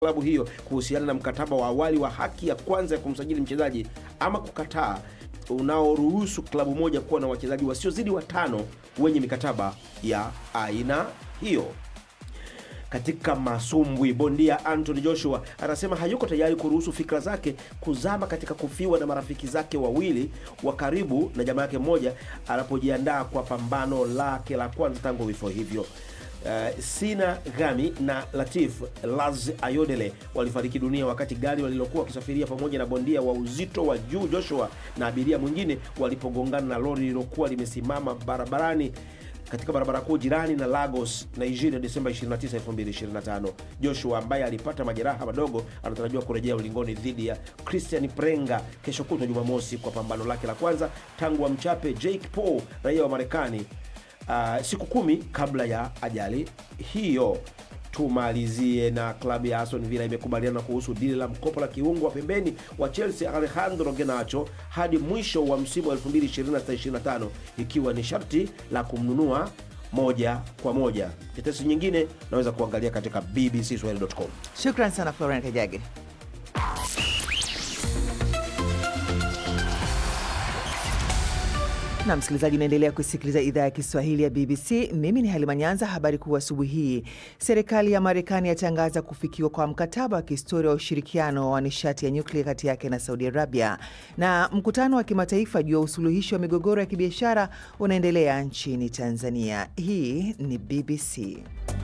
klabu hiyo kuhusiana na mkataba wa awali wa haki ya kwanza ya kumsajili mchezaji ama kukataa unaoruhusu klabu moja kuwa na wachezaji wasiozidi watano wenye mikataba ya aina hiyo. Katika masumbwi, bondia Anthony Joshua anasema hayuko tayari kuruhusu fikra zake kuzama katika kufiwa na marafiki zake wawili wa karibu na jamaa yake mmoja anapojiandaa kwa pambano lake la kwanza tangu vifo hivyo. Uh, Sina Gami na Latif Laz Ayodele walifariki dunia wakati gari walilokuwa wakisafiria pamoja na bondia wa uzito wa juu Joshua na abiria mwingine walipogongana na lori lililokuwa limesimama barabarani katika barabara kuu jirani na Lagos, Nigeria, Desemba 29, 2025. Joshua ambaye alipata majeraha madogo anatarajiwa kurejea ulingoni dhidi ya Christian Prenga kesho kutwa Jumamosi kwa pambano lake la kwanza tangu amchape Jake Paul, raia wa Marekani, uh, siku kumi kabla ya ajali hiyo. Tumalizie na klabu ya Aston Villa imekubaliana kuhusu dili la mkopo la kiungo wa pembeni wa Chelsea Alejandro Garnacho hadi mwisho wa msimu wa 2026-25 ikiwa ni sharti la kumnunua moja kwa moja. Tetesi nyingine naweza kuangalia katika bbcswahili.com. Shukran sana Florian Kajage. na msikilizaji, unaendelea kusikiliza idhaa ya Kiswahili ya BBC. Mimi ni Halima Nyanza. Habari kuu asubuhi hii, serikali ya Marekani yatangaza kufikiwa kwa mkataba wa kihistoria wa ushirikiano wa nishati ya nyuklia kati yake na Saudi Arabia, na mkutano wa kimataifa juu ya usuluhishi wa migogoro ya kibiashara unaendelea nchini Tanzania. Hii ni BBC.